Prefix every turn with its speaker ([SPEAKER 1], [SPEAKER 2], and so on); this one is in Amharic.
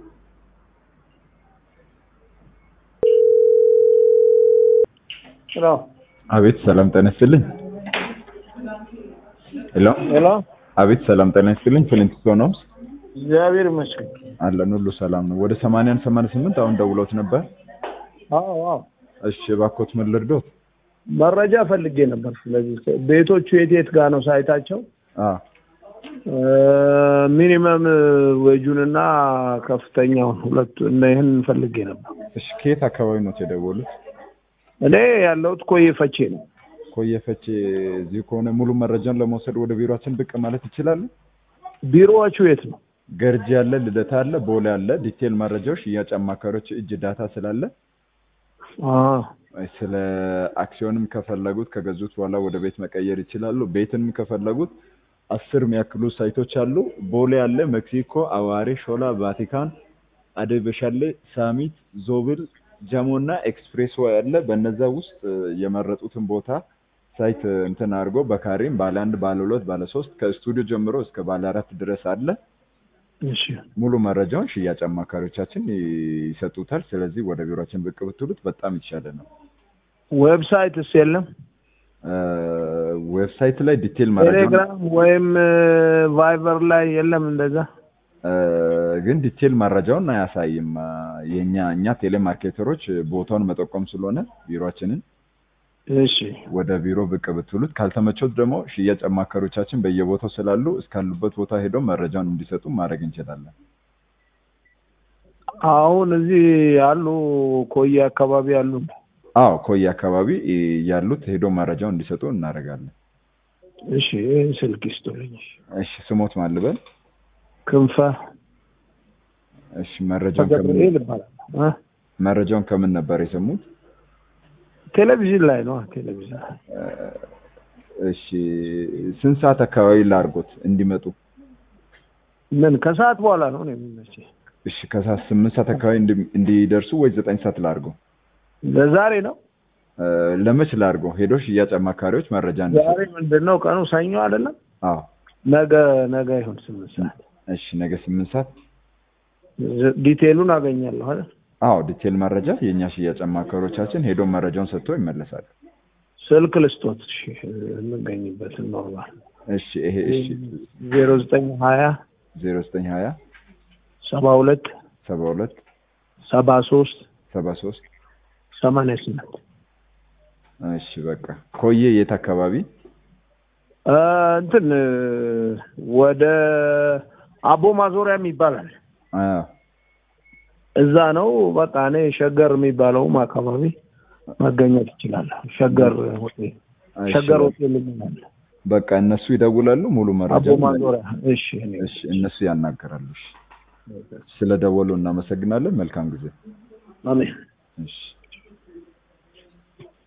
[SPEAKER 1] ሄሎ
[SPEAKER 2] አቤት ሰላም ጤና ይስጥልኝ። ሄሎ
[SPEAKER 1] ሄሎ፣
[SPEAKER 2] አቤት ሰላም ጤና ይስጥልኝ። ፍሊንትስቶን ሆምስ
[SPEAKER 1] እግዚአብሔር ይመስገን።
[SPEAKER 2] አለን ሁሉ ሰላም ነው። ወደ 80 88 አሁን ደውሎት ነበር።
[SPEAKER 1] አዎ አዎ፣
[SPEAKER 2] እሺ እባክዎት ምን ልርዶት?
[SPEAKER 1] መረጃ ፈልጌ ነበር። ስለዚህ ቤቶቹ የት የት ጋር ነው ሳይታቸው?
[SPEAKER 2] አ
[SPEAKER 1] ሚኒመም ወጁንና ከፍተኛውን ሁለቱ እና ይህን ፈልጌ ነበር።
[SPEAKER 2] እሺ ከየት አካባቢ ነው የደወሉት?
[SPEAKER 1] እኔ ያለሁት ኮዬ ፈቼ ነው።
[SPEAKER 2] ኮየ ፈቼ። እዚሁ ከሆነ ሙሉ መረጃን ለመውሰድ ወደ ቢሮአችን ብቅ ማለት ይችላሉ?
[SPEAKER 1] ቢሮዎቹ የት ነው?
[SPEAKER 2] ገርጂ አለ፣ ልደታ አለ፣ ቦሌ አለ። ዲቴል መረጃዎች ሽያጭ አማካሪዎች እጅ ዳታ ስላለ
[SPEAKER 1] አ
[SPEAKER 2] ስለ አክሲዮንም ከፈለጉት ከገዙት በኋላ ወደ ቤት መቀየር ይችላሉ። ቤትንም ከፈለጉት አስር የሚያክሉ ሳይቶች አሉ። ቦሌ አለ፣ ሜክሲኮ፣ አዋሬ፣ ሾላ፣ ቫቲካን፣ አደይ በሻሌ፣ ሳሚት፣ ዞብል፣ ጀሞ እና ኤክስፕሬስ ወይ አለ። በነዛ ውስጥ የመረጡትን ቦታ ሳይት እንትን አድርጎ በካሬም ባለ አንድ፣ ባለ ሁለት፣ ባለ ሶስት ከስቱዲዮ ጀምሮ እስከ ባለ አራት ድረስ አለ።
[SPEAKER 1] እሺ
[SPEAKER 2] ሙሉ መረጃውን ሽያጭ አማካሪዎቻችን ይሰጡታል። ስለዚህ ወደ ቢሮችን ብቅ ብትሉት በጣም የተሻለ ነው።
[SPEAKER 1] ዌብሳይትስ የለም?
[SPEAKER 2] ዌብሳይት ላይ ዲቴል መረጃ
[SPEAKER 1] ቴሌግራም ወይም ቫይበር ላይ የለም እንደዛ?
[SPEAKER 2] ግን ዲቴል መረጃውን አያሳይም። የኛ እኛ ቴሌማርኬተሮች ቦታውን መጠቆም ስለሆነ ቢሮችንን
[SPEAKER 1] እሺ
[SPEAKER 2] ወደ ቢሮ ብቅ ብትሉት፣ ካልተመቾት ደግሞ ሽያጭ አማካሪዎቻችን በየቦታው ስላሉ እስካሉበት ቦታ ሄደው መረጃውን እንዲሰጡ ማድረግ እንችላለን።
[SPEAKER 1] አሁን እዚህ ያሉ ኮዬ አካባቢ ያሉ
[SPEAKER 2] አዎ ኮዬ አካባቢ ያሉት ሄዶ መረጃውን እንዲሰጡ እናደርጋለን።
[SPEAKER 1] እሺ ይህን ስልክ ይስጡልኝ።
[SPEAKER 2] እሺ ስሞት ማልበል
[SPEAKER 1] ክንፈ
[SPEAKER 2] እሺ መረጃውን ከምን
[SPEAKER 1] ገብርኤል ይባላል። እ?
[SPEAKER 2] መረጃውን ከምን ነበር የሰሙት?
[SPEAKER 1] ቴሌቪዥን ላይ ነው ቴሌቪዥን ላይ።
[SPEAKER 2] እሺ ስንት ሰዓት አካባቢ ላርጎት እንዲመጡ?
[SPEAKER 1] ምን ከሰዓት በኋላ ነው ነው የሚመቸኝ።
[SPEAKER 2] እሺ ከሰዓት ስምንት ሰዓት አካባቢ እንዲ- እንዲደርሱ ወይ ዘጠኝ ሰዓት ላርገው?
[SPEAKER 1] ለዛሬ ነው።
[SPEAKER 2] እ፣ ለመች ላርገው? ሄዶ ሽያጭ አማካሪዎች መረጃ እንዲሰጡ።
[SPEAKER 1] ዛሬ ምንድን ነው ቀኑ? ሰኞ አይደለም?
[SPEAKER 2] አዎ
[SPEAKER 1] ነገ ነገ ይሁን ስምንት ሰዓት
[SPEAKER 2] እሺ ነገ ስምንት ሰዓት
[SPEAKER 1] ዝ- ዲቴሉን አገኛለሁ አይደል?
[SPEAKER 2] አዎ ዲቴል መረጃ የእኛ ሽያጭ አማካሪዎቻችን ሄዶ መረጃውን ሰጥቶ ይመለሳሉ።
[SPEAKER 1] ስልክ ልስጦት። እሺ የምገኝበትን ኖርማል
[SPEAKER 2] እሺ ይሄ እሺ
[SPEAKER 1] ዜሮ ዘጠኝ ሀያ
[SPEAKER 2] ዜሮ ዘጠኝ ሀያ
[SPEAKER 1] ሰባ ሁለት
[SPEAKER 2] ሰባ ሁለት
[SPEAKER 1] ሰባ ሶስት
[SPEAKER 2] ሰባ ሶስት
[SPEAKER 1] ሰማንያ ስምንት
[SPEAKER 2] እሺ በቃ ኮዬ የት አካባቢ?
[SPEAKER 1] እ፣ እንትን እ፣ ወደ አቦ ማዞሪያም ይባላል
[SPEAKER 2] አዎ
[SPEAKER 1] እዛ ነው። በቃ እኔ ሸገር የሚባለውም አካባቢ መገኘት ይችላለሁ። ሸገር ሆቴል
[SPEAKER 2] እሺ፣
[SPEAKER 1] ሸገር ሆቴል ይላል
[SPEAKER 2] በቃ እነሱ ይደውላሉ ሙሉ መረጃ
[SPEAKER 1] አቦ ማዞሪያ። እሺ እኔ
[SPEAKER 2] እሺ እነሱ ያናገራሉ። እሺ ስለደወሉ እናመሰግናለን። መልካም ጊዜ።
[SPEAKER 1] አሜን።
[SPEAKER 2] እሺ